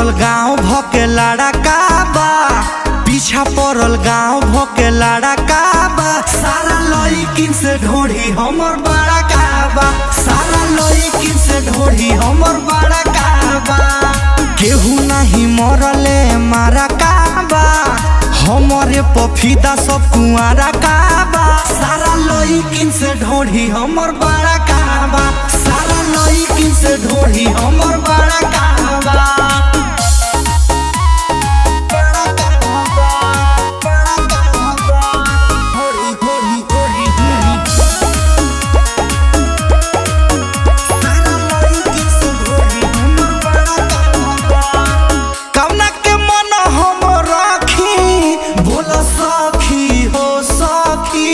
पड़ल गांव भके लड़का बा पीछा पड़ल गांव भके लड़का बा सारा लड़किन से ढोढ़ी हमर बड़ा काबा सारा लड़किन से ढोढ़ी हमर बड़ा काबा केहू नहीं मरले मारा काबा हमरे पफीदा सब कुआरा काबा सारा लड़किन से ढोढ़ी हमर बड़ा काबा सारा लड़किन से ढोढ़ी हमर बड़ा काबा बड़ा काबा, बड़ा काबा। ढोढ़ी, ढोढ़ी, ढोढ़ी, ढोढ़ी। सारा लड़किन से ढोढ़ी हमर बड़ा काबा। कवना के मन हम राखी बोल सखी हो सखी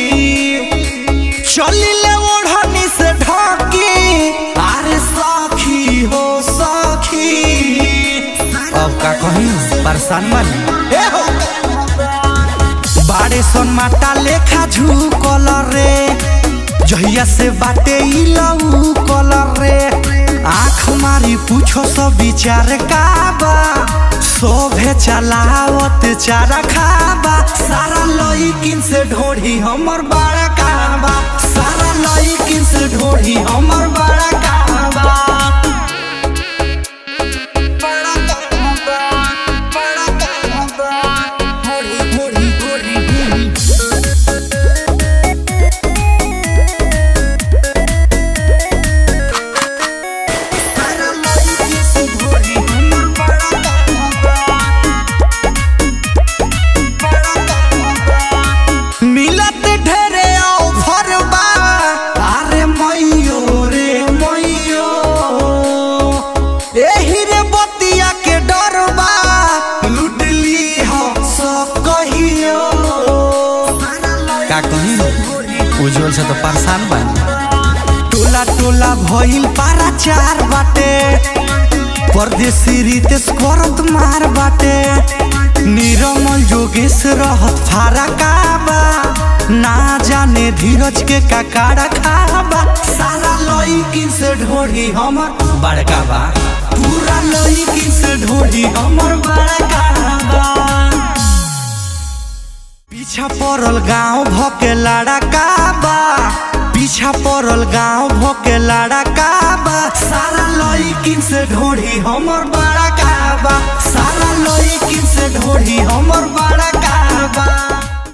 चलिले ओढ़नी से ढाकी अरे सखी हो सखी अब का कहीं परेशान बनी ए हो बाड़े सन माटा लेखा झुकल रे जहिया से बाटे ई लऊ कलर रे आँख मारी पूछो सब विचार काबा शोभे चलावत चारा खाबा सारा लईकिन से ढोढ़ी हमर बड़ा काबा सारा लईकिन से ढोढ़ी हमर बड़ा काबा बड़ा काबा, बड़ा काबा। ढोढ़ी, ढोढ़ी, ढोढ़ी, ढोढ़ी। सारा लईकिन से ढोढ़ी हमर बड़ा काबा। मिलत ढेरे ऑफर बा अरे मैयो रे मैयो एही रे बतिया के डर बा लूट ली हो सब कहियो का कहीं उज्जवल से तो परेशान बा टोला टोला भइल पारा चार बाटे परदेसी रितेश करत मार बाटे निरमल जोगेश रहत फारा काबा ना जाने धीरज के काकाड़ा खाबा सारा लईकिन से ढोढ़ी हमर बड़का बा पूरा लईकिन से ढोढ़ी हमर बड़का बा पीछा पड़ल गांव भके लड़का बा पीछा पड़ल गांव भके लड़का बा सारा लईकिन से ढोढ़ी हमर बड़ा काबा